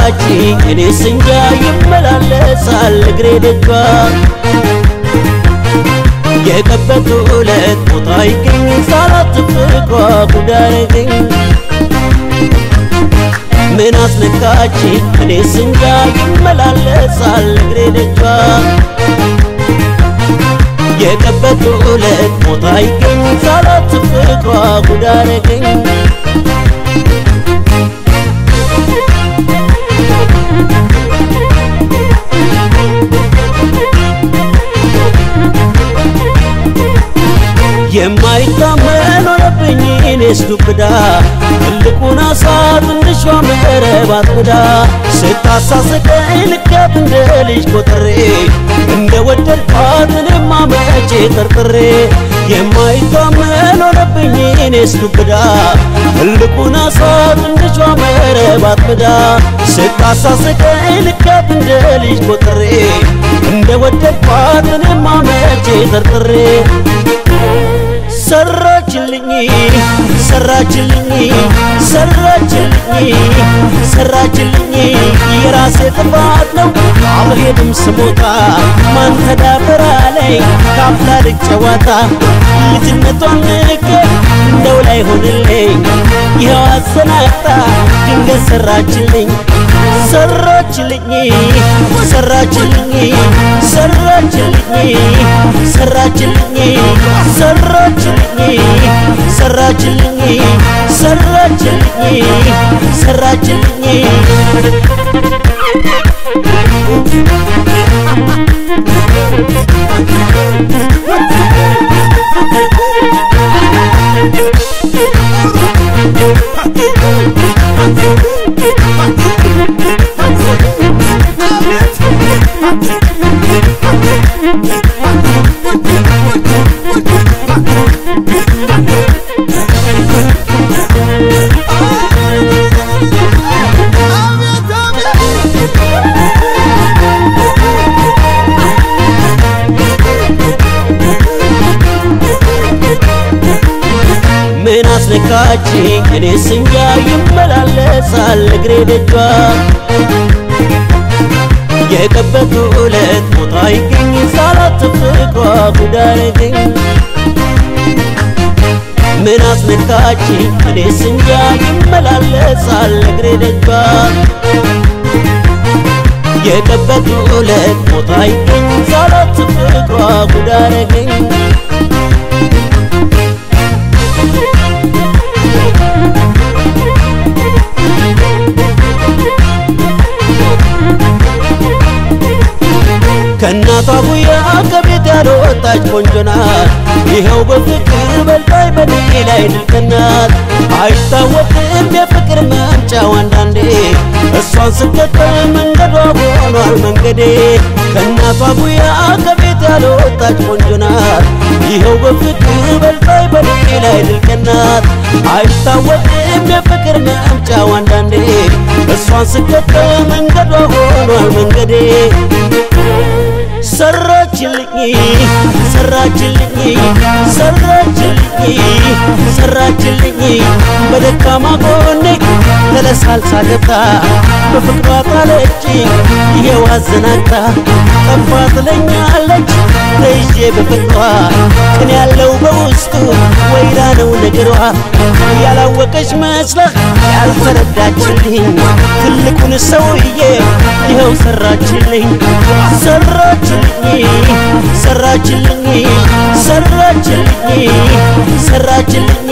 ነካች እኔ ስንጃ ይመላለሳል እግሬ ደጇ የቀበቱ ዕለት ቦታ ይገኝ ሳላት ፍቅሯ ጉዳረገኝ ምን አስነካች እኔ ስንጃ ይመላለሳል እግሬ ደጇ የቀበቱ ዕለት ቦታ ይገኝ ሳላት ፍቅሯ ጉዳረገኝ የማይታመን ሆነብኝ እኔስ ዱብዳ ትልቁን አሳ ትንሿ መረብ አጥምዳ ስታሳስቀኝ ልካት እንደ ልጅ ቆጥሬ እንደ ወደድኳት እኔማ መቼ ጠርጥሬ የማይታመን ሆነብኝ እኔስ ዱብዳ ትልቁን አሳ ትንሿ መረብ አጥምዳ ስታሳስቀኝ ልካት እንደ ልጅ ቆጥሬ እንደ ወደድኳት እኔማ መቼ ጠርጥሬ ሰራችልኝ ሰራችልኝ ሰራችልኝ ሰራችልኝ የራሴ ጥፋት ነው አልሄድም ስሞታ ማን ተዳፈራ ላይ ካፍላ ልጨዋታ ልጅነቷን ንቄ እንደው ላይ ሆንልኝ ይኸው አሰናቅታ ድንገት ሰራችልኝ ሰራችልኝ ሰራችልኝ ሰራችልኝ ሰራችልኝ ሰራችልኝ ሰራችልኝ ሰራችልኝ ሰራችልኝ ምን አስነካች እኔ ስንጃ ይመላለሳል እግሬ ደጇ የቀበቱ ዕለት ቦታ ይገኝ ሳላት ፍቅሯ ጉዳረገኝ ምን አስነካች እኔ ስንጃ ይመላለሳል እግሬ ደጇ የቀበቱ ዕለት ቦታ ይገኝ ሳላት ፍቅሯ ጉዳረገኝ ከእናቷ ጉያ ከቤት ያልወጣች ቆንጆ ናት። ይኸው በፍቅር በልጣይ በኔ ላይ ድልቅናት አይታወቅም የፍቅር መምጫው አንዳንዴ እሷን ስከተል መንገዷ ሆኗል መንገዴ ከእናቷ ጉያ ከቤት ያልወጣች ቆንጆ ናት። ይኸው በፍቅር በልጣይ በኔ ላይ ድልቅናት አይታወቅም የፍቅር መምጫው አንዳንዴ እሷን ስከተል መንገዷ ሆኗል መንገዴ ሰራችልኝ ሰራችልኝ ሰራችልኝ ሰራችልኝ በደካማ ጎኔ ተለሳልሳ ገብታ በፍቅሯ ጣለች ይሄው አዘናግታ ጠፋ ትለኛለች ተይዤ በፍቅሯ ቅን ያለው በውስጡ ወይራ ነው ነገሯ ያላወቀች መስለህ ያልተረዳችልኝ ትልቁን ሰውዬ ይኸው ሰራችልኝ ሰራችልኝ ሰራችልኝ ሰራችልኝ ሰራችልኝ